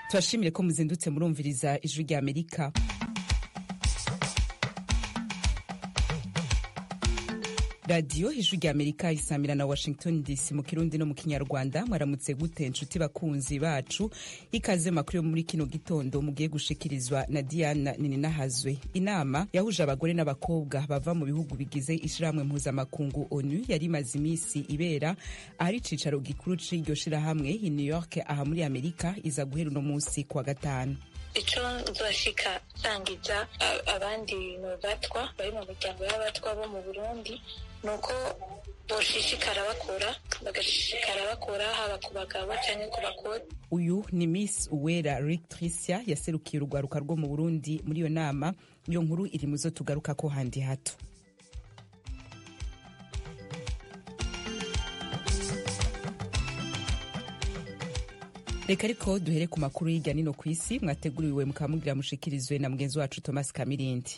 turashimire ko muzindutse murumviriza ijwi rya amerika radiyo ijwi rya amerika isamira na washington dc mu kirundi no mu kinyarwanda mwaramutse gute inshuti bakunzi bacu ikaze makuru yo muri kino gitondo mugiye gushikirizwa na diana nininahazwe inama yahuje abagore n'abakobwa bava mu bihugu bigize ishyirahamwe mpuzamakungu onu yari imaze iminsi ibera ahari icicaro gikuru c'iryo shirahamwe i new york aha muri amerika iza guhera uno munsi kuwa gatanu icyo nzashika nsangiza abandi mu batwa bari mu miryango y'abatwa bo mu burundi ni uko boshishikara bakora bagashishikara bakora haba ku bagabo cyangwa ku bakobwa uyu ni miss uwera rictricia yaserukiye urwaruka rwo mu burundi muri iyo nama iyo nkuru iri mu zo tugaruka ko handi hato reka ariko duhere ku makuru y'irya nino ku isi mwateguriwe mukaba mugira mushikirizwe na mugenzi wacu thomas kamirindi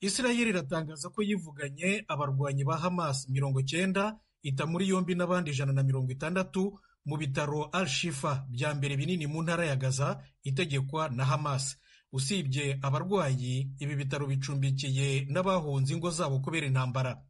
isirayeli iratangaza ko yivuganye abarwanyi ba hamas mirongo cyenda ita muri yombi n'abandi ijana na mirongo itandatu mu bitaro al shifa bya mbere binini mu ntara ya gaza itegekwa na hamas usibye abarwayi ibi bitaro bicumbikiye n'abahunze ingo zabo kubera intambara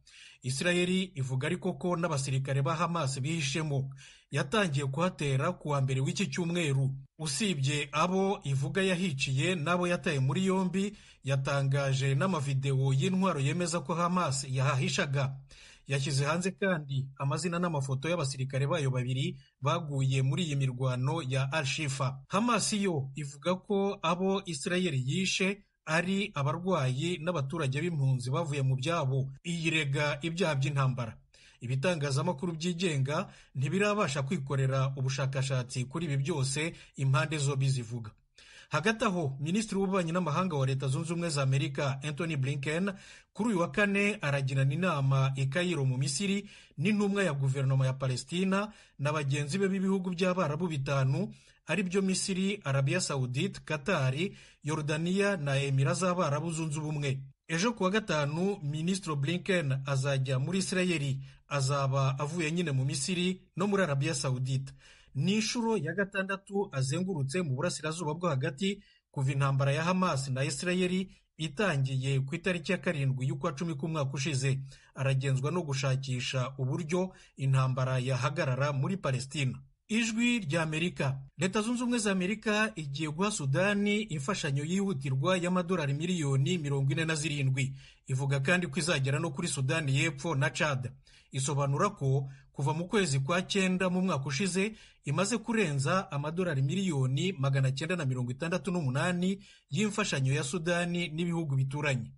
isirayeli ivuga ariko ko n'abasirikare ba hamas bihishemo yatangiye kuhatera ku wa mbere w'iki cyumweru usibye abo ivuga yahiciye n'abo yataye muri yombi yatangaje n'amavidewo y'intwaro yemeza ko hamas yahahishaga yashyize hanze kandi amazina n'amafoto y'abasirikare bayo babiri baguye muri iyi mirwano ya alshifa hamas yo ivuga ko abo isirayeli yishe ari abarwayi n'abaturage b'impunzi bavuye mu byabo iyirega ibyaha by'intambara ibitangazamakuru byigenga ntibirabasha kwikorera ubushakashatsi kuri ibi byose impande zombi zivuga hagati aho minisitiri w'ububanyi n'amahanga wa leta zunze ubumwe za amerika anthony blinken kuri uyu wa kane aragirana inama i kayiro mu misiri n'intumwa ya guverinoma ya palestina na bagenzi be b'ibihugu by'abarabu bitanu ari byo misiri arabiya sawudite katari yorudaniya na emira z'abarabu zunze ubumwe ejo kuwa gatanu minisitiri blinken azajya muri isirayeli azaba avuye nyine mu misiri no muri arabiya sawudita ni inshuro ya gatandatu azengurutse mu burasirazuba bwo hagati kuva intambara ya hamas na isirayeli itangiye ku itariki ya karindwi y'ukwa cumi k'umwaka ushize aragenzwa no gushakisha uburyo intambara yahagarara muri palestina ijwi rya amerika leta zunze ubumwe za amerika igiye guha sudani imfashanyo yihutirwa y'amadolari miliyoni mirongo ine na zirindwi ivuga kandi ko izagera no kuri sudani y'epfo na cad isobanura ko kuva mu kwezi kwa cyenda mu mwaka ushize imaze kurenza amadolari miliyoni magana cyenda na mirongo itandatu n'umunani y'imfashanyo ya sudani n'ibihugu bituranye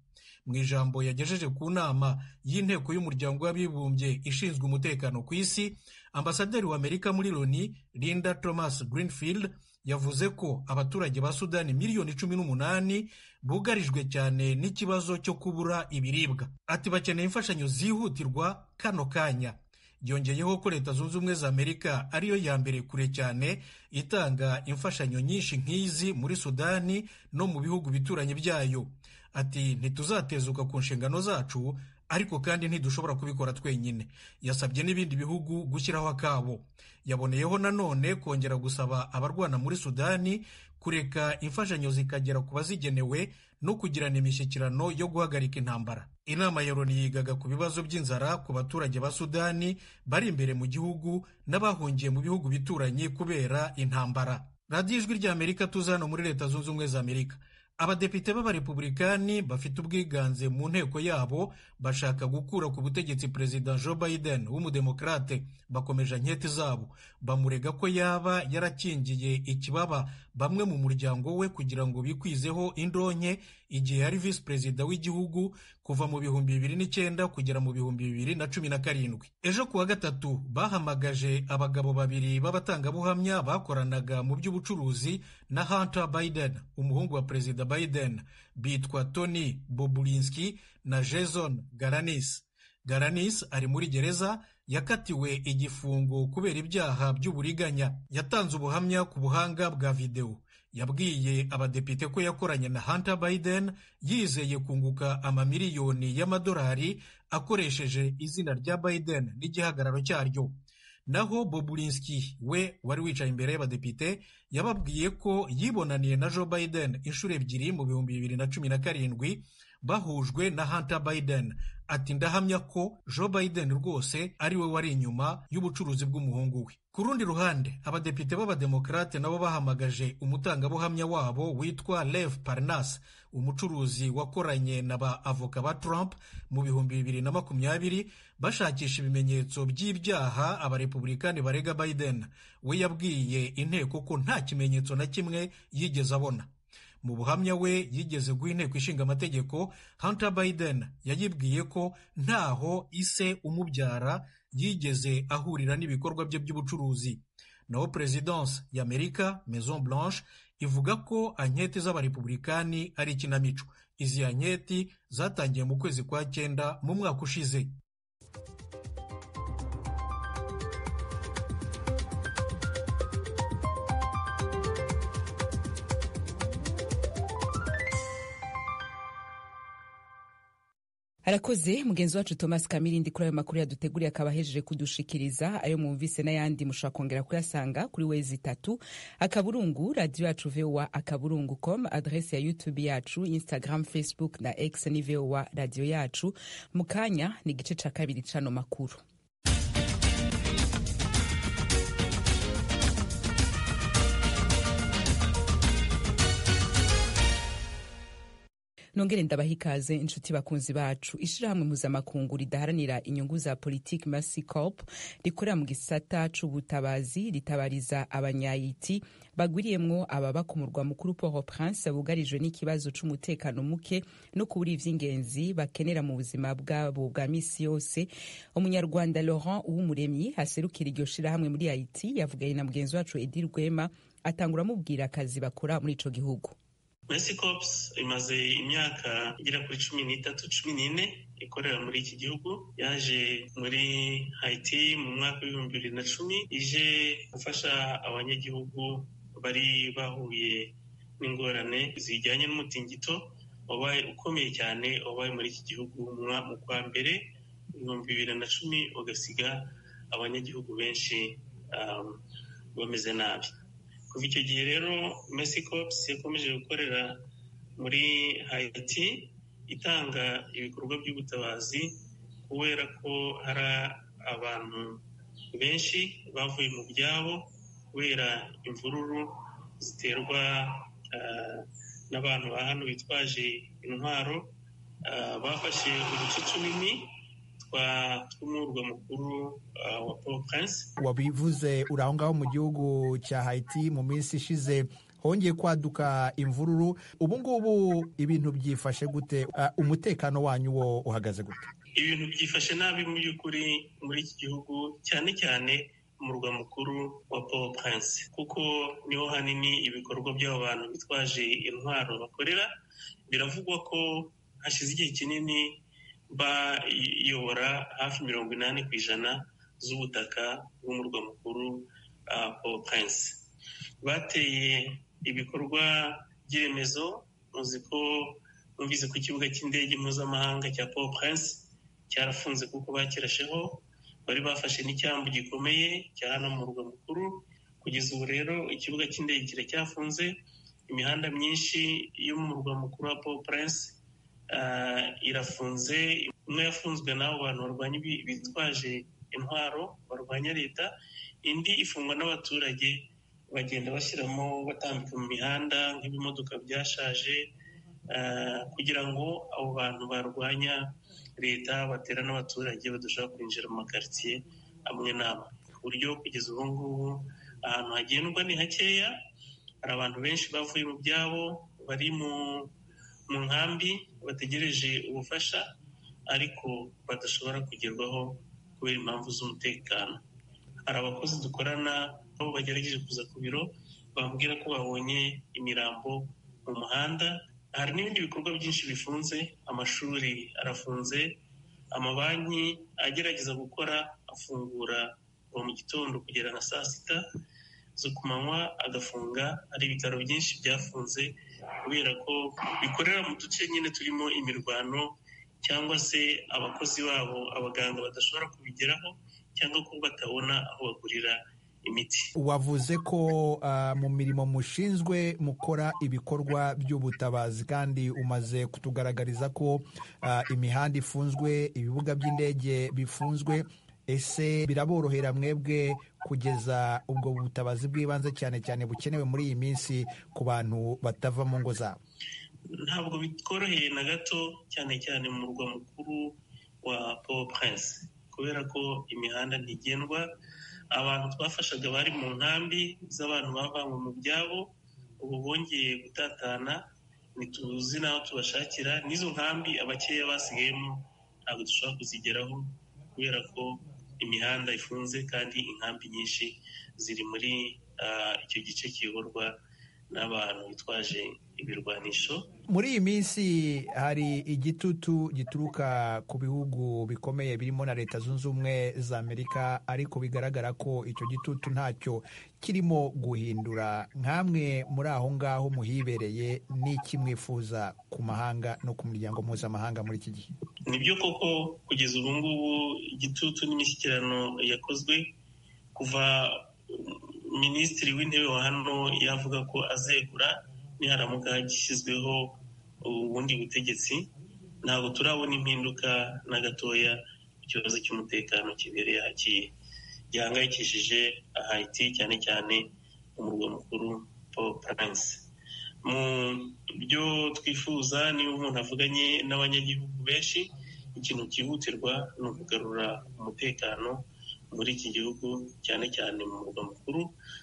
mu ijambo yagejeje ku nama y'inteko y'umuryango w'abibumbye ishinzwe umutekano ku isi ambasaderi w'amerika muri loni linda thomas greenfield yavuze ko abaturage ba sudani miliyoni cumi n'umunani bugarijwe cyane n'ikibazo cyo kubura ibiribwa ati bakeneye imfashanyo zihutirwa kano kanya yongeyeho ko leta zunze ubumwe za amerika ariyo ya mbere kure cyane itanga imfashanyo nyinshi nk'izi muri sudani no mu bihugu bituranyi byayo ati ntituzatezuka ku nshingano zacu ariko kandi ntidushobora kubikora twenyine yasabye n'ibindi bihugu gushyiraho akabo yaboneyeho nanone kongera gusaba abarwana muri sudani kureka imfashanyo zikagera ku bazigenewe no kugirana imishyikirano yo guhagarika intambara inama ya loni yigaga ku bibazo by'inzara ku baturage ba sudani bari imbere mu gihugu n'abahungiye mu bihugu bituranye kubera intambara radiyo ijwi rya amerika tuzi hano muri leta zunze ubumwe za amerika abadepite b'abarepubulikani bafite ubwiganze mu nteko yabo bashaka gukura ku butegetsi perezida joe biden w'umudemokarate bakomeje anketi zabo bamurega ko yaba yarakingiye ikibaba bamwe mu muryango we kugira ngo bikwizeho indonke igihe yari visi perezida w'igihugu kuva mu bihumbi bibiri n'icyenda kugera mu bihumbi bibiri na cumi na karindwi ejo kuwa gatatu bahamagaje abagabo babiri b'abatangabuhamya bakoranaga mu by'ubucuruzi na hunter biden umuhungu wa perezida biden bitwa tony bobulinski na jason garanis garanis ari muri gereza yakatiwe igifungo kubera ibyaha by'uburiganya yatanze ubuhamya ku buhanga bwa videwo yabwiye abadepite ko yakoranye na Hunter Biden yizeye kunguka amamiliyoni y'amadolari akoresheje izina rya Biden n'igihagararo cyaryo naho Bobulinski we wari wicaye imbere y'abadepite yababwiye ko yibonaniye na Joe Biden inshuro ebyiri mu bihumbi bibiri na cumi na karindwi bahujwe na Hunter Biden ati ndahamya ko Joe Biden rwose ari we wari inyuma y'ubucuruzi bw'umuhungu we ku rundi ruhande abadepite b'abademokarate nabo bahamagaje umutangabuhamya wabo witwa Lev Parnas umucuruzi wakoranye na ba avoka ba Trump mu bihumbi bibiri na makumyabiri bashakisha ibimenyetso by'ibyaha abarepublikani barega Biden we yabwiye inteko ko nta kimenyetso na kimwe yigeze abona mu buhamya we yigeze guha inteko ishinga amategeko Hunter Biden yayibwiye ko ntaho ise umubyara yigeze ahurira n'ibikorwa bye by'ubucuruzi naho perezidanse y'amerika maison blanche ivuga ko anketi z'abarepublikani ari ikinamico izi anketi zatangiye mu kwezi kwa cyenda mu mwaka ushize arakoze mugenzi wacu thomas kamirindi kuri ayo makuru yaduteguriye akaba ahejeje kudushikiriza ayo mwumvise n'ayandi mushobora kongera kuyasanga kuri wezi itatu akaburungu radiyo yacu vowa akaburungu com adrese ya youtube yacu instagram facebook na x ni vowa radiyo yacu mu kanya ni igice cya kabiri cy'ano makuru nongere ndabaha ikaze inshuti bakunzi bacu ishirahamwe mpuzamakungu ridaharanira inyungu za politiki mercy corp rikorera mu gisata c'ubutabazi ritabariza abanyayiti bagwiriyemwo ababa ku murwa mukuru port au prince bugarijwe n'ikibazo c'umutekano muke no kubura ivy'ingenzi bakenera mu buzima bwabo bwa misi yose umunyarwanda laurent uwumuremyi aserukira iryo shirahamwe muri haiti yavuganye na mugenzi wacu edi rwema atangura amubwira akazi bakora muri ico gihugu Mercy Corps imaze imyaka igera kuri cumi n'itatu cumi n'ine ikorera muri iki gihugu yaje muri Haiti mu mwaka w'ibihumbi bibiri na cumi ije gufasha abanyagihugu bari bahuye n'ingorane zijyanye n'umutingito wabaye ukomeye cyane wabaye muri iki gihugu mu kwa mbere ibihumbi bibiri na cumi ugasiga abanyagihugu benshi um, bameze nabi kuva icyo gihe rero Mercy Corps yakomeje gukorera muri Haiti itanga ibikorwa by'ubutabazi kubera ko hari abantu benshi bavuye mu byabo kubera imvururu ziterwa n'abantu ba hano bitwaje intwaro bafashe uduce tunini tw'umurwa mukuru wa poro purinse wabivuze uri aho ngaho mu gihugu cya hayiti mu minsi ishize hongeye kwaduka imvururu ubu ngubu ibintu byifashe gute umutekano wanyu wo uhagaze gute ibintu byifashe nabi mu by'ukuri muri iki gihugu cyane cyane umurwa mukuru wa poro purinse kuko niho hanini ibikorwa by'abo bantu bitwaje intwaro bakorera biravugwa ko hashize igihe kinini bayobora hafi mirongo inani ku ijana z'ubutaka bw'umurwa mukuru paul prince bateye ibikorwa by'iremezo muzi ko numvise ku kibuga cy'indege mpuzamahanga cya paul prince cyarafunze kuko bakirasheho bari bafashe n'icyambu gikomeye cya hano mu murwa mukuru kugeza ubu rero ikibuga cy'indege kiracyafunze imihanda myinshi yo mu murwa mukuru wa paul prince irafunze imwe yafunzwe n'abo bantu barwanya bitwaje intwaro barwanya leta indi ifungwa n'abaturage bagenda bashyiramo batambika mu mihanda nk'ibimodoka byashaje kugira ngo abo bantu barwanya leta batera n'abaturage badashobora kwinjira mu makaritsiye amwe n'amwe ku buryo kugeza ubu ngubu ahantu hagendwa ni hakeya hari abantu benshi bavuye mu byabo bari mu mu nkambi bategereje ubufasha ariko badashobora kugerwaho kubera impamvu z'umutekano hari abakozi dukorana nabo bagerageje kuza ku biro bambwira ko babonye imirambo mu muhanda hari n'ibindi bikorwa byinshi bifunze amashuri arafunze amabanki agerageza gukora afungura kuva mu gitondo kugera na saa sita zo ku manywa agafunga hari ibitaro byinshi byafunze kubera ko bikorera mu duce nyine turimo imirwano cyangwa se abakozi babo abaganga badashobora kubigeraho cyangwa ko batabona aho bagurira imiti wavuze ko uh, mu mirimo mushinzwe mukora ibikorwa by'ubutabazi kandi umaze kutugaragariza ko uh, imihanda ifunzwe ibibuga by'indege bifunzwe ese biraborohera mwebwe kugeza ubwo butabazi bw'ibanze cyane cyane bukenewe muri iyi minsi ku bantu batava mu ngo zabo ntabwo bitworoheye na gato cyane cyane mu murwa mukuru wa paul prince kubera ko imihanda ntigendwa abantu twafashaga bari mu nkambi z'abantu bavanywe mu byabo ubu bongeye gutatana ntituzi n'aho tubashakira n'izo nkambi abakeya basigayemo ntabwo dushobora kuzigeraho kubera ko imihanda ifunze kandi inkambi nyinshi ziri muri icyo gice kiyoborwa n'abantu bitwaje ibirwanisho muri iyi minsi hari igitutu gituruka ku bihugu bikomeye birimo na leta zunze ubumwe za amerika ariko bigaragara ko icyo gitutu ntacyo kirimo guhindura nk'amwe muri aho ngaho muhibereye n'iki mwifuza ku mahanga no ku miryango mpuzamahanga muri iki gihe ni byo koko kugeza ubu ngubu igitutu n'imishyikirano yakozwe kuva minisitiri w'intebe wa hano yavuga ko azegura niharamuka gishyizweho ubundi butegetsi ntabwo turabona impinduka na gatoya ku kibazo cy'umutekano kibereye hakiye gihangayikishije ahayiti cyane cyane umurwa mukuru paul prince mu byo twifuza niba umuntu avuganye n'abanyagihugu benshi ikintu cyihutirwa ni ukugarura umutekano muri iki gihugu cyane cyane mu murwa mukuru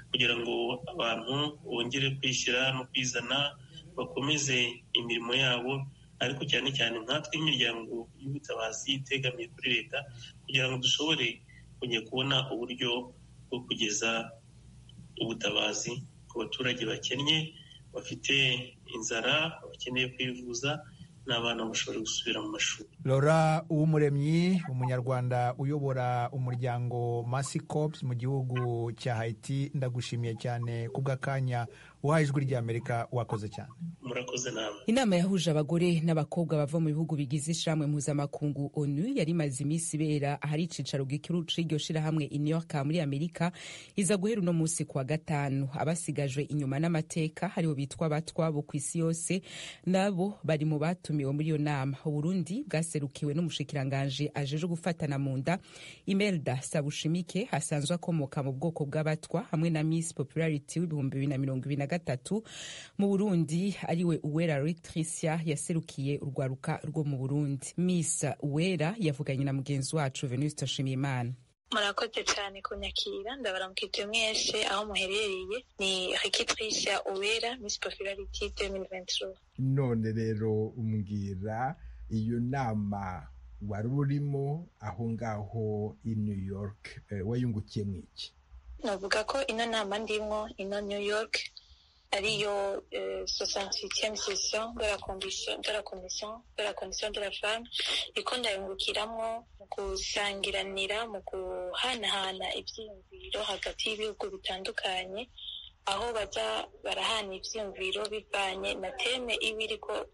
kugira ngo abantu bongere kwishyira no kwizana bakomeze imirimo yabo ariko cyane cyane nkatwe imiryango y'ubutabazi itegamiye kuri leta kugira ngo dushobore kujya kubona uburyo bwo kugeza ubutabazi ku baturage bakennye bafite inzara bakeneye kwivuza n'abana bashobora gusubira mu mashuri Laura uw'umuremyi umunyarwanda uyobora umuryango masi cops mu gihugu cya hayiti ndagushimiye cyane ku bw'akanya uhaye ijwi ry'amerika wakoze cyane murakoze nawe inama yahuje abagore n'abakobwa bava mu bihugu bigize ishyirahamwe mpuzamakungu onu yari imaze iminsi ibera ahari icyicaro gikuru cy'iryo shyirahamwe i new york muri amerika iza guhera uno munsi ku wa gatanu abasigajwe inyuma n'amateka haribo bitwa abatwa bo ku isi yose nabo bari mu batumiwe muri iyo nama uburundi bwaserukiwe n'umushikiranganji ajeje gufatana mu nda imelda sabushimike asanzwe akomoka mu bwoko bw'abatwa hamwe na miss popularity w'ibihumbi bibiri na mirongo ibiri na gatatu mu burundi ariwe uwera rectricia yaserukiye urwaruka rwo mu burundi miss uwera yavuganye na mugenzi wacu venuste nshimiyimana murakoze cyane kunyakira ndabaramukije mwese aho muherereye ni rectricia uwera miss popularity 2023 none rero umbwira iyo nama wari urimo aho ngaho i new york wayungukiye mu iki navuga ko ino nama ndimo ino new york ariyo sosansitiyemu sesiyo de la komisiyo de la komisiyo de la femme iko ndayungukiramwo mu gusangiranira mu guhanahana ibyiyumviro hagati y'ibihugu bitandukanye aho bajya barahana ibyiyumviro bivanye na teme iba iriko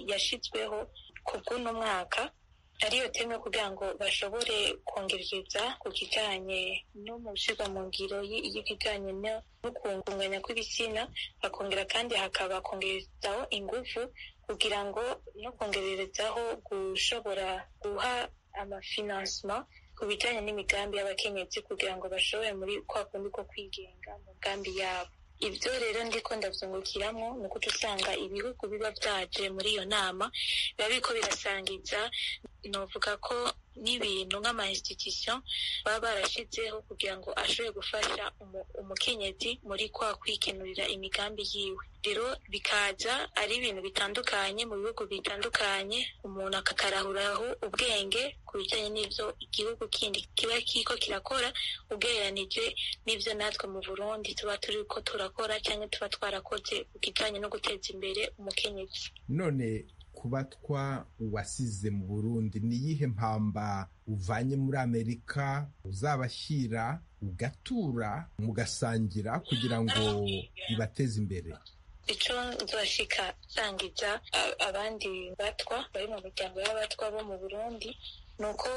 yashyizweho ku bw'uno mwaka ariyo teme kugira ngo bashobore kongereza ku kijyanye no mu gushyirwa mu ngiro y'ibijyanye no kungunganya kw'ibitsina bakongera kandi hakaba kongerezaho ingufu kugira ngo no kongerezaho gushobora guha amafinansima ku bijyanye n'imigambi y'abakenyezi kugira ngo bashobore muri kwa kundi ko kwigenga mu migambi yabo ibyo rero ndiko ndabyungukiramo ni uko usanga ibihugu biba byaje muri iyo nama biba biriko birasangiza novuga ko n'ibintu nk'amainstitution baba barashizeho kugira ngo ashobore gufasha umukenyezi muri kwa kwikenurira imigambi yiwe rero bikaza ari ibintu bitandukanye mu bihugu bitandukanye umuntu akakarahuraho ubwenge ku bijyanye n'ibyo igihugu kindi kiba kiko kirakora ugereranije n'ibyo natwe mu burundi tuba turi ko turakora cyangwa tuba twarakoze ku kijyanye no guteza imbere umukenyezi none kubatwa uwasize mu burundi ni iyihe mpamba uvanye muri amerika uzabashyira mugatura mugasangira kugira ngo bibateze imbere icyo nzashika nsangiza a- abandi batwa bari mu miryango y'abatwa bo mu burundi ni uko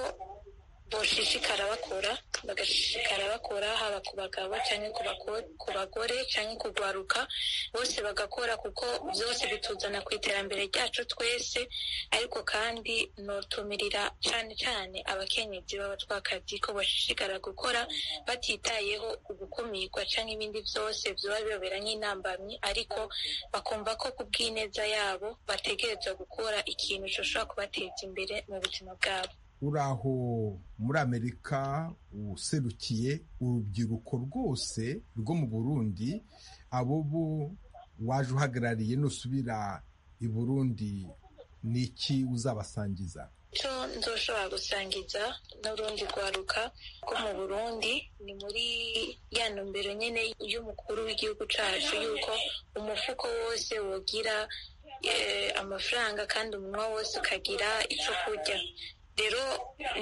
boshishikara bakora bagashishikara bakora haba ku bagabo cyangwa ku bako- ku bagore cyangwa kugwaruka bose bagakora kuko byose bituzana ku iterambere ryacu twese ariko kandi nutumirira cyane cyane abakenyezi b'abatwakazi ko bashishikara gukora batitayeho ugukumirwa cyangwa ibindi byose byaba bibabera nk'intambamyi ariko bakumva ko ku bw'ineza yabo bategerezwa gukora ikintu gishobora kubateza imbere mu buzima bwabo uraho muri amerika userukiye urubyiruko rwose rwo mu burundi abo bo waje uhagarariye nusubira i burundi ni iki uzabasangiza icyo nzoshobora gusangiza n'urundi rwaruka rwo mu burundi ni muri ya ntumbero nyine y'umukuru w'igihugu cyacu y'uko umufuko wose wogira eh, amafaranga kandi umunwa wose ukagira icyo kurya rero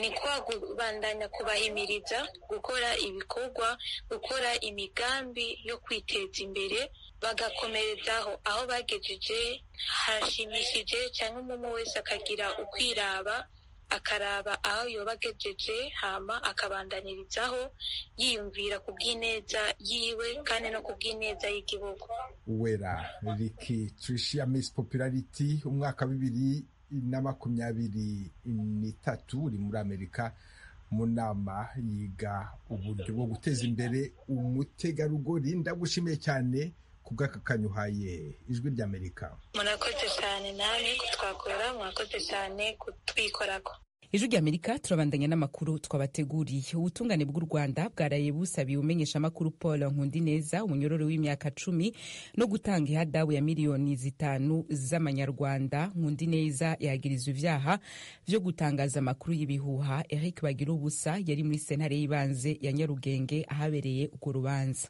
ni kwa kubandanya kubahimiriza gukora ibikorwa gukora imigambi yo kwiteza imbere bagakomerezaho aho bagejeje harashimishije cyangwa umuntu wese akagira ukwiraba akaraba aho yoba agejeje hama akabandanirizaho yiyumvira ku bw'ineza yiwe kandi no ku bw'ineza y'igihugu uwera riki turishiya misi populariti umwaka wa bibiri na makumyabiri n'itatu uri muri amerika mu nama yiga uburyo bwo guteza imbere umutegarugori ndagushimiye cyane ku bw'aka kanyuhaye ijwi ry'amerika murakoze cyane namwe kutwakura murakoze cyane kutwikorako ijwi rya amerika turabandanya n'amakuru twabateguriye ubutungane bw'u rwanda bwaraye busabiye umenyeshamakuru paul nkundineza umunyororo w'imyaka cumi no gutanga ihadabu ya miliyoni zitanu z'amanyarwanda nkundineza yagirizwa ibyaha byo gutangaza amakuru y'ibihuha eric bagira ubusa yari muri sentare y'ibanze ya nyarugenge ahabereye urwo rubanza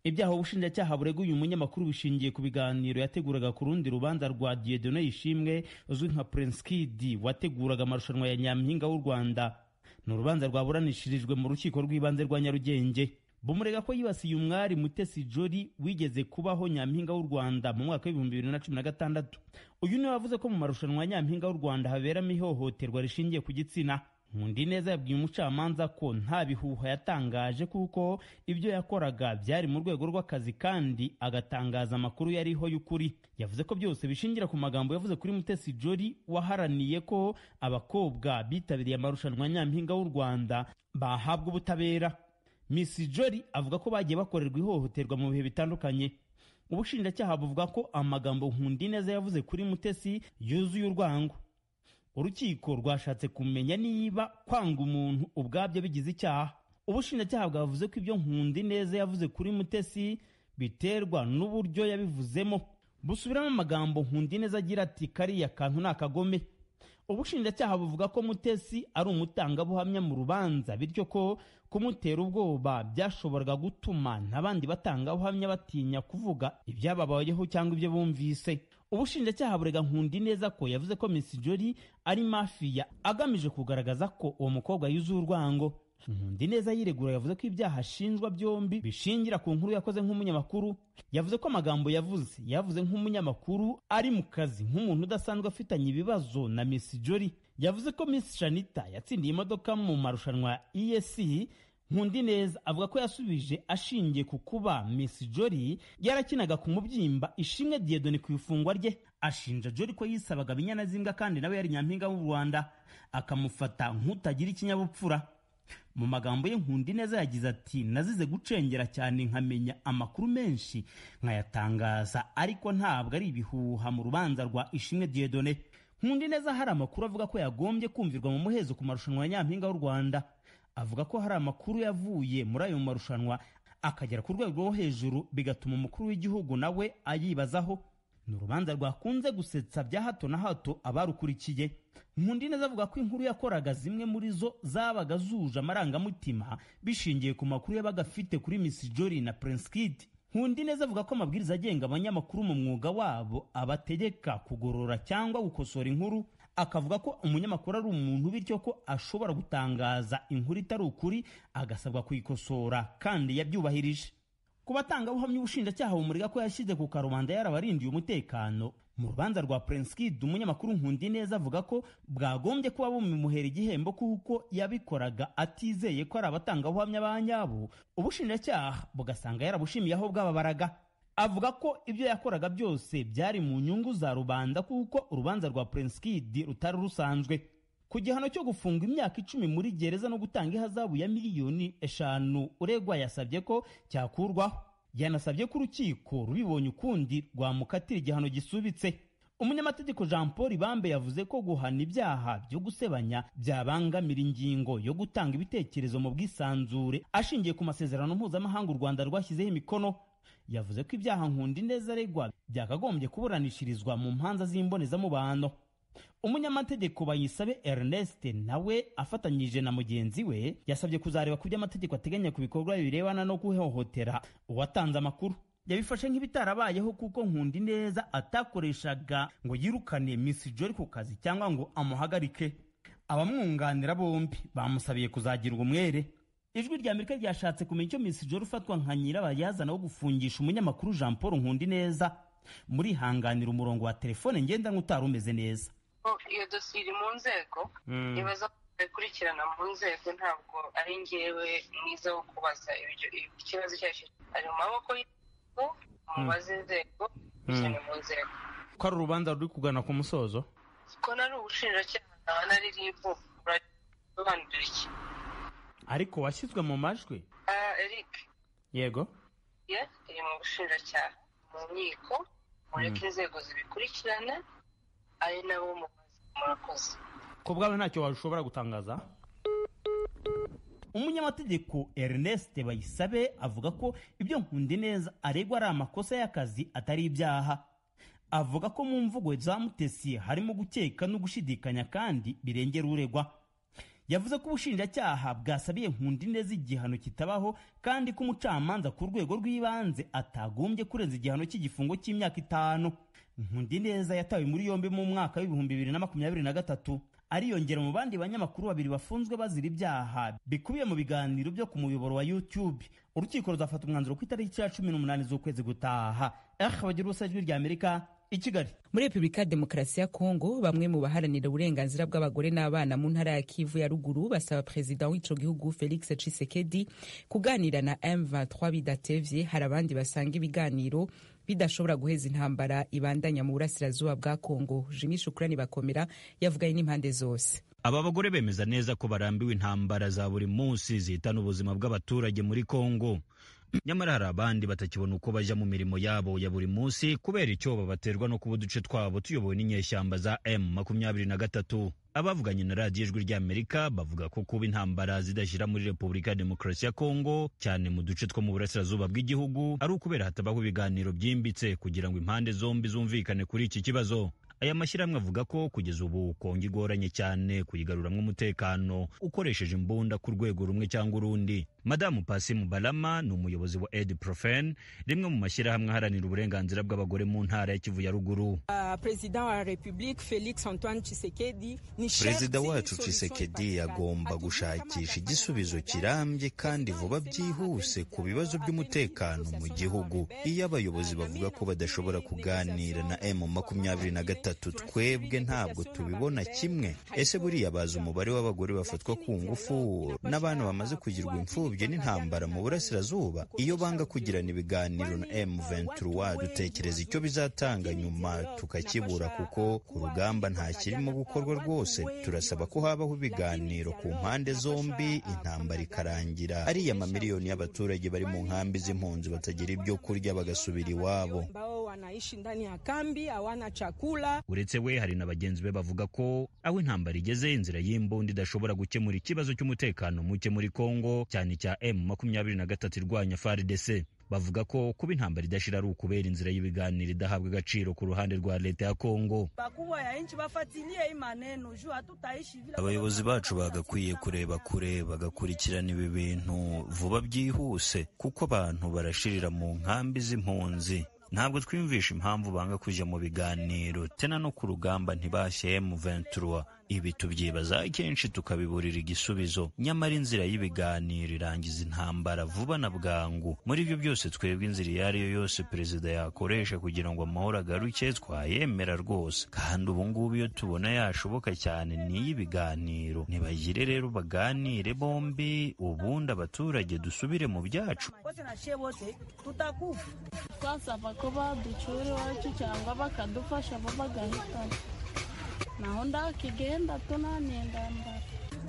ibyaha ubushinjacyaha bureguye umunyamakuru bishingiye ku biganiro yateguraga ku rundi rubanza rwa dieudonne yishimwe uzwi nka prince kid wateguraga amarushanwa ya nyampinga w'u rwanda ni urubanza rwaburanishirijwe mu rukiko rw'ibanze rwa nyarugenge bumurega ko yibasiye umwari mutesi jori wigeze kubaho nyampinga w'u rwanda mu mwaka w'ibihumbi bibiri na cumi na gatandatu uyu niwe wavuze ko mu marushanwa ya nyampinga w'u rwanda haberamo ihohoterwa rishingiye ku gitsina Nkundi neza yabwiye umucamanza ko nta bihuha yatangaje kuko ibyo yakoraga byari mu rwego rw'akazi kandi agatangaza amakuru yariho y'ukuri yavuze ko byose bishingira ku magambo yavuze kuri Mutesi Jolly waharaniye ko abakobwa bitabiriye amarushanwa ya nyampinga w'u Rwanda bahabwa ubutabera Miss Jolly avuga ko bagiye bakorerwa ihohoterwa mu bihe bitandukanye ubushinjacyaha buvuga ko amagambo Nkundineza yavuze kuri Mutesi yuzuye urwango urukiko rwashatse kumenya niba kwanga umuntu ubwabyo bigize icyaha ubushinjacyaha bwavuze ko ibyo nkundi neza yavuze kuri mutesi biterwa n'uburyo yabivuzemo busubiramo amagambo nkundi neza agira ati kariya kantu ni akagome ubushinjacyaha buvuga ko mutesi ari umutangabuhamya mu rubanza bityo ko kumutera ubwoba byashoboraga gutuma n'abandi batangabuhamya batinya kuvuga ibyababayeho cyangwa ibyo bumvise ubushinjacyaha burega nkundi neza ko yavuze ko miss jolly ari mafiya agamije kugaragaza ko uwo mukobwa yuzuye urwango nkundi neza yiregura yavuze ko ibyaha ashinjwa byombi bishingira ku nkuru yakoze nk'umunyamakuru yavuze ko amagambo yavuze yavuze nk'umunyamakuru ari mu kazi nk'umuntu udasanzwe afitanye ibibazo na miss jolly yavuze ko miss shanita yatsindiye imodoka mu marushanwa ya esc nkundineza avuga ko yasubije ashingiye ku kuba miss jolly yarakinaga ku mubyimba ishimwe diyedoni ku ifungwa rye ashinja jolly ko yisabaga binyanazimbwa kandi nawe yari nyampinga w'u rwanda akamufata nk'utagira ikinyabupfura mu magambo ye nkundineza yagize ati nazize gucengera cyane nkamenya amakuru menshi nkayatangaza ariko ntabwo ari ibihuha mu rubanza rwa ishimwe diyedone nkundineza hari amakuru avuga ko yagombye kumvirwa mu muhezo ku marushanwa ya nyampinga w'u rwanda avuga ko hari amakuru yavuye muri ayo marushanwa akagera ku rwego rwo hejuru bigatuma umukuru w'igihugu nawe ayibazaho ni urubanza rwakunze gusetsa bya hato na hato abarukurikiye nkundi neza avuga ko inkuru yakoraga zimwe muri zo zabaga zuje amarangamutima bishingiye ku makuru yabaga afite kuri miss jolly na prince kid nkundi neza avuga ko amabwiriza agenga abanyamakuru mu mwuga wabo abategeka kugorora cyangwa gukosora inkuru akavuga ko umunyamakuru ari umuntu bityo ko ashobora gutangaza inkuru itari ukuri agasabwa kuyikosora kandi yabyubahirije ku batangabuhamya ubushinjacyaha bumurega ko yashyize ku karubanda yarabarindiye umutekano mu rubanza rwa Prenskid umunyamakuru nkundi neza avuga ko bwagombye kuba bumimuhera igihembo kuko yabikoraga atizeye ko ari abatangabuhamya ba nyabo ubushinjacyaha bugasanga yarabushimiye aho bwababaraga avuga ko ibyo yakoraga byose byari mu nyungu za rubanda kuko urubanza rwa Prenskid rutari rusanzwe ku gihano cyo gufunga imyaka icumi muri gereza no gutanga ihazabu ya miliyoni eshanu uregwa yasabye ko cyakurwaho yanasabye ko urukiko rubibonye ukundi rwamukatira igihano gisubitse umunyamategeko jean paul ibambe yavuze ko guhana ibyaha byo gusebanya byabangamira ingingo yo gutanga ibitekerezo mu bwisanzure ashingiye ku masezerano mpuzamahanga u rwanda rwashyizeho imikono yavuze ko ibyaha nkundi neza aregwa byakagombye kuburanishirizwa mu mpanza z'imbonezamubano umunyamategeko bayisabe ernest nawe afatanyije na mugenzi we yasabye kuzareba ku byo amategeko ateganya ku bikorwa birebana no guhohotera uwatanze amakuru yabifashe nk'ibitarabayeho kuko nkundi neza atakoreshaga ngo yirukane miss jori ku kazi cyangwa ngo amuhagarike abamwunganira bombi bamusabiye kuzagirwa umwere ijwi rya amerika ryashatse kumenya icyo miss jori ufatwa nka nyirabayazana wo gufungisha umunyamakuru jean paul nkundi neza murihanganira umurongo wa telefone ngendanwa utari umeze neza iyo dosiye iri mu nzego ibibazo bikurikirana mu nzego ntabwo ari ngewe mwiza wo kubaza ikibazo icyo ari cyo ari mu maboko y'inzego mubaze inzego bishyira mu nzego ko ari urubanza ruri kugana ku musozo ko nari ubushinjacyaha naba nari ribu urasobanurira iki ariko washyizwe mu majwi eric yego iri mu bushinjacyaha mu nkiko mureke inzego zibikurikirana ari nabo murakoze ku bwawe ntacyo washobora gutangaza umunyamategeko ernest bayisabe avuga ko ibyo nkundi neza aregwa ari amakosa y'akazi atari ibyaha avuga ko mu mvugo za mutesi harimo gukeka no gushidikanya kandi birengera uregwa yavuze ko ubushinjacyaha bwasabiye nkundi neza igihano kitabaho kandi ko umucamanza ku rwego rw'ibanze atagombye kurenza igihano cy'igifungo cy'imyaka itanu nkundi neza yatawe muri yombi mu mwaka w'ibihumbi bibiri na makumyabiri na gatatu ariyongera mu bandi banyamakuru babiri bafunzwe bazira ibyaha bikubiye mu biganiro byo ku muyoboro wa youtube urukiko ruzafata umwanzuro ku itariki ya cumi n'umunani z'ukwezi gutaha eh bagira ubusa ijwi rya amerika i kigali muri repubulika ya demokarasi ya kongo bamwe mu baharanira uburenganzira bw'abagore n'abana mu ntara ya kivu ya ruguru basaba perezida w'ico gihugu felix cisekedi kuganira na m23 bidatevye hari abandi basanga ibiganiro bidashobora guheza intambara ibandanya mu burasirazuba bwa kongo jimi shukurani bakomera yavuganye n'impande zose aba bagore bemeza neza ko barambiwe intambara za buri munsi zihitana ubuzima bw'abaturage muri kongo nyamara hari abandi batakibona uko bajya mu mirimo yabo ya buri munsi kubera icyo babaterwa no kuba uduce twabo tuyobowe n'inyeshyamba za m makumyabiri na gatatu abavuganye na radiyo ijwi ry'amerika bavuga ko kuba intambara zidashyira muri repubulika ya demokarasi ya kongo cyane mu duce two mu burasirazuba bw'igihugu ari ukubera hatabaho ibiganiro byimbitse kugira ngo impande zombi zumvikane kuri iki kibazo aya mashyirahamwe avuga ko kugeza ubu kongo igoranye cyane kuyigaruramo umutekano ukoresheje imbunda ku rwego rumwe cyangwa urundi madamu pasimu barama ni umuyobozi wa edi profen rimwe mu mashyirahamwe aharanira uburenganzira bw'abagore mu ntara ya kivu ya ruguru Uh, perezida wa republika felix antoine chisekedi ni perezida wacu cisekedi agomba gushakisha igisubizo kirambye kandi vuba byihuse ku bibazo by'umutekano mu gihugu iyo abayobozi bavuga ko badashobora kuganira na m makumyabiri na gatatu twebwe ntabwo tubibona kimwe ese buriya bazi umubare w'abagore bafatwa ku ngufu n'abana bamaze kugirwa imfubyi n'intambara mu burasirazuba iyo banga kugirana ibiganiro na m 23 dutekereza icyo bizatanga nyuma tukakibura kuko ku rugamba nta kirimo gukorwa rwose turasaba ko habaho ibiganiro ku mpande zombi intambara ikarangira ariya mamiliyoni y'abaturage bari mu nkambi z'impunzi batagira ibyo kurya bagasubira iwabo uretse we hari na bagenzi be bavuga ko aho intambara igeze inzira y'imbunda idashobora gukemura ikibazo cy'umutekano muke muri kongo cyane cya m makumyabiri na gatatu irwanya frdc bavuga ko kuba intambara idashira ari ukubera inzira y'ibiganiro idahabwa agaciro ku ruhande rwa leta ya kongo abayobozi bacu bagakwiye kureba kure bagakurikirana ibi bintu vuba byihuse kuko abantu barashirira mu nkambi z'impunzi ntabwo twiyumvisha impamvu banga kujya mu biganiro tena no ku rugamba ntibashyire mu ventura ibi tubyibaza kenshi tukabiburira igisubizo nyamara inzira y'ibiganiro irangiza intambara vuba na bwangu muri ibyo byose twebwe inzira iyo ari yo yose perezida yakoresha kugira ngo amahoro agaruke twayemera rwose kandi ubu ngubu iyo tubona yashoboka cyane ni iy'ibiganiro ntibagire rero baganire bombi ubundi abaturage dusubire mu byacu wote na shie wote tutakufa twasaba ko baducyura iwacu cyangwa bakadufasha bo bagahitamo naho ndakigenda tunaniye ndambara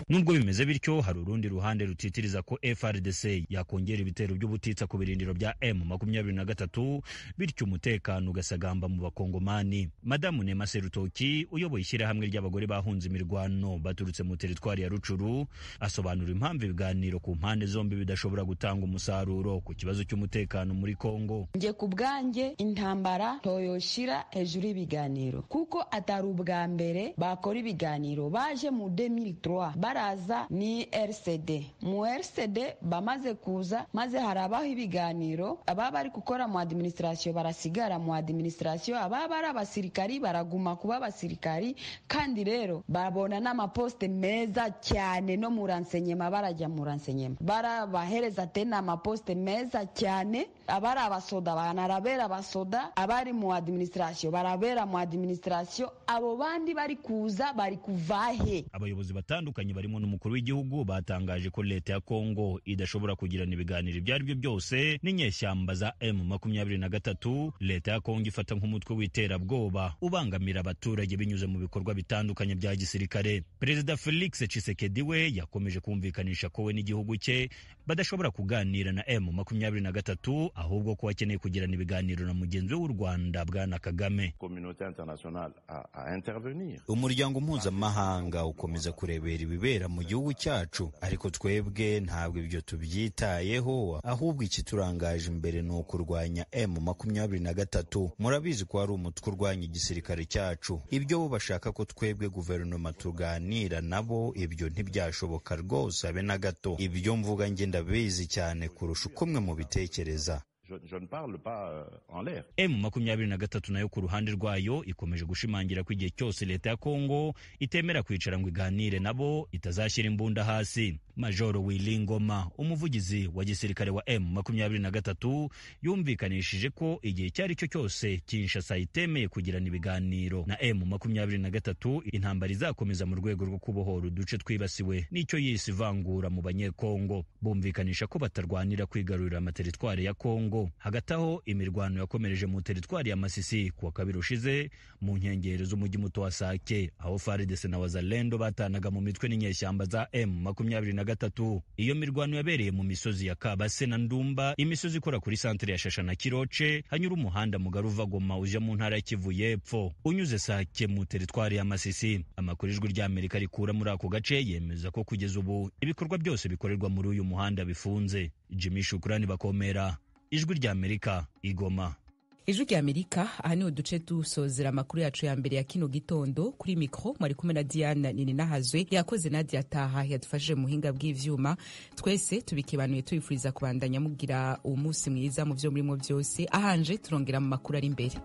nubwo bimeze bityo hari urundi ruhande rutitiriza ko frdc yakongera ibitero by'ubutitsa ku birindiro bya m makumyabiri na gatatu bityo umutekano ugasagamba mu bakongomani madamu nema serutoki uyoboye ishyirahamwe ry'abagore bahunze imirwano baturutse mu teritwari ya rucuru asobanura impamvu ibiganiro ku mpande zombi bidashobora gutanga umusaruro ku kibazo cy'umutekano muri kongo njye ku bwanjye intambara ntoyoshira hejuru y'ibiganiro kuko atari ubwa mbere bakora ibiganiro baje mu 2003 baraza ni rcd mu rcd bamaze kuza maze harabaho ibiganiro ababa bari gukora mu adiminisitirasiyo barasigara mu adiminisitirasiyo ababa ari abasirikari baraguma kuba abasirikari kandi rero babona n'amaposite meza cyane no mu ransenyema barajya mu ransenyema barabahereza tena amaposite meza cyane abari abasoda banarabera abasoda abari mu adiminisitirasiyo barabera mu adiminisitirasiyo abo bandi bari kuza bari kuvahe abayobozi batandukanye barimo n'umukuru w'igihugu batangaje ko leta ya kongo idashobora kugirana ibiganiro ibyo ari byo byose n'inyeshyamba za m makumyabiri na gatatu leta ya kongo ifata nk'umutwe w'iterabwoba ubangamira abaturage binyuze mu bikorwa bitandukanye bya gisirikare perezida felix cisekedi we yakomeje kumvikanisha ko we n'igihugu cye badashobora kuganira na m makumyabiri na gatatu ahubwo ko akeneye kugirana ibiganiro na mugenzi we w'u rwanda bwana kagame umuryango mpuzamahanga ukomeza kurebera ibibera mu gihugu cyacu ariko twebwe ntabwo ibyo tubyitayeho ahubwo ikiturangaje imbere ni ukurwanya m makumyabiri na gatatu murabizi ko hari umutwe urwanya igisirikare cyacu ibyo bo bashaka ko twebwe guverinoma tuganira nabo ibyo ntibyashoboka rwose habe na gato ibyo mvuga njye ndabizi cyane kurusha uko mwe mubitekereza emu makumyabiri na gatatu nayo ku ruhande rwayo ikomeje gushimangira ko igihe cyose leta ya kongo itemera kwicara ngo iganire nabo itazashyira imbunda hasi majoro wilingoma umuvugizi wa gisirikare wa emu makumyabiri na gatatu yumvikanishije ko igihe icyo ari cyo cyose kinshasa itemeye kugirana ibiganiro na emu makumyabiri na gatatu intambara izakomeza mu rwego rwo kubohora uduce twibasiwe n'icyo yise ivangura mu banyekongo bumvikanisha ko batarwanira kwigarurira amateritwari ya kongo hagati aho imirwano yakomereje mu teritwari ya masisi kuwa kabiri ushize mu nkengero z'umujyi muto wa sake aho faridese na wazalendo batanaga mu mitwe n'inyeshyamba za m makumyabiri na gatatu iyo mirwano yabereye mu misozi ya kabase na ndumba imisozi ikora kuri santere ya shasha na kiroce hanyura umuhanda mugari uva goma uja mu ntara ya kivu y'epfo unyuze sake mu teritwari ya masisi amakuru ijwi ry'amerika rikura muri ako gace yemeza ko kugeza ubu ibikorwa byose bikorerwa muri uyu muhanda bifunze jimmy shukurani bakomera ijwi ry'amerika igoma ijwi ry'amerika aha niho duce dusozera amakuru yacu ya mbere ya kino gitondo kuri mikoro mwari kumwe na diana nininahazwe yakoze nadia taha yadufashije mu buhinga bw'ivyuma twese tubikibanuye tubifuriza kubandanya mugira umunsi mwiza mu vyo murimo byose ahanje turongera mu makuru ari imbere